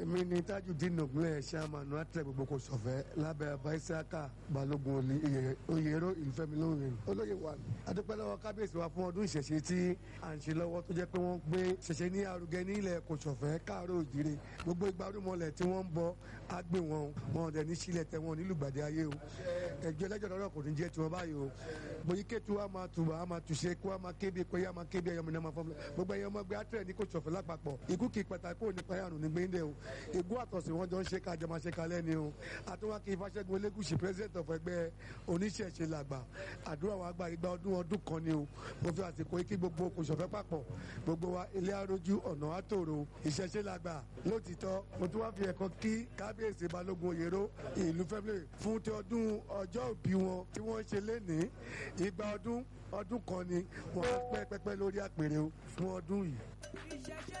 èmi ni tajudeen ògúnlẹ̀ ṣàmánú àtẹ gbogbo kò sọ̀fẹ́ lábẹ́ abaisaka balógun oyèrò ìlúfẹ́mi lóhùn olóyè wa adúpẹ́ lọ́wọ́ kábíyèsí wa fún ọdún ìṣẹ̀ṣe tí à ń ṣe lọ́wọ́ tó jẹ́ pé wọ́n gbé ṣẹ̀ṣẹ̀ ní arugẹ ní ilẹ̀ kò sọ̀fẹ́ káàárọ̀ òjìrè gbogbo ìgbàrúmọlẹ̀ tí wọ́n ń bọ agbè wọn wọn ọ̀dẹ̀ ní sílẹ̀ tẹ wọn nílùgbàdì ayé o ẹjọ́ ẹlẹ́jọ́ lọ́rọ̀ kò ní jẹ́ tiwọn báyìí o bóyí kétu wa máa tù wá máa tùṣe kó wa máa kébi pé yá máa kébi ẹyọmọ náà máa fọmọ gbogbo ẹyọ ọmọ gbé àtẹrẹ ní kò sọ̀fẹ́ lápapọ̀ ikú kì í pàtàkì kò ní payàrùn ní gbẹ́ndẹ̀ o ègún àtọ̀sí wọn jọ ń ṣe kájọ máa ṣe kalẹ́ ni o àtúwá kí ifáṣẹ́gun elégùsì president of ẹgbẹ́ oníṣẹ̀ṣe làgbà àdúrà wa gba igba ọdún ọdún kan ni o mo fi àsìkò kí gbogbo kò sọ̀fẹ́ papọ̀ gbogbo wa ilé arójú ọ̀nà àtòrò ìṣẹ̀ṣe làgbà lótìtọ́ mo tún wá fi ẹ̀kan kí kábíyèsí balógun òyèrò ìlú fẹ́mílẹ̀ fún ti ọdún ọjọ́ òbí wọn tí wọ́n ṣe lénìí igba ọdún ọdún kan ni wọ́n á pẹ́ pẹ́pẹ́ lórí àpèrè fún ọdún yìí.